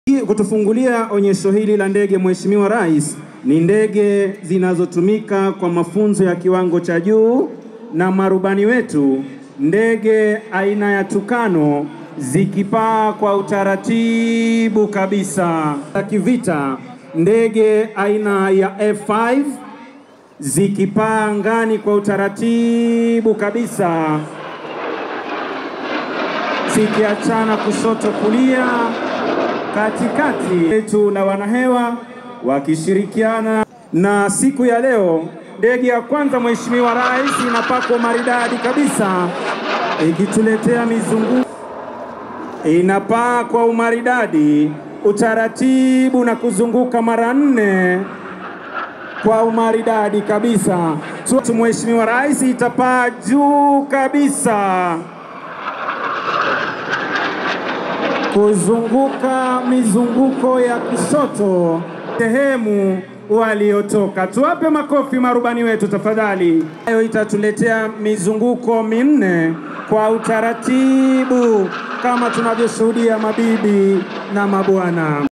Kutufungulia onyesho hili la ndege, Mheshimiwa Rais, ni ndege zinazotumika kwa mafunzo ya kiwango cha juu na marubani wetu, ndege aina ya Tukano zikipaa kwa utaratibu kabisa. Za kivita, ndege aina ya F5 zikipaa angani kwa utaratibu kabisa, zikiachana kushoto kulia katikati yetu na wanahewa wakishirikiana. Na siku ya leo ndege ya kwanza Mheshimiwa Rais inapakwa maridadi kabisa, ikituletea mizunguko, inapaa kwa umaridadi, utaratibu na kuzunguka mara nne kwa umaridadi kabisa. Tu Mheshimiwa Rais itapaa juu kabisa kuzunguka mizunguko ya kushoto sehemu waliotoka. Tuwape makofi marubani wetu tafadhali. Hayo itatuletea mizunguko minne kwa utaratibu kama tunavyoshuhudia, mabibi na mabwana.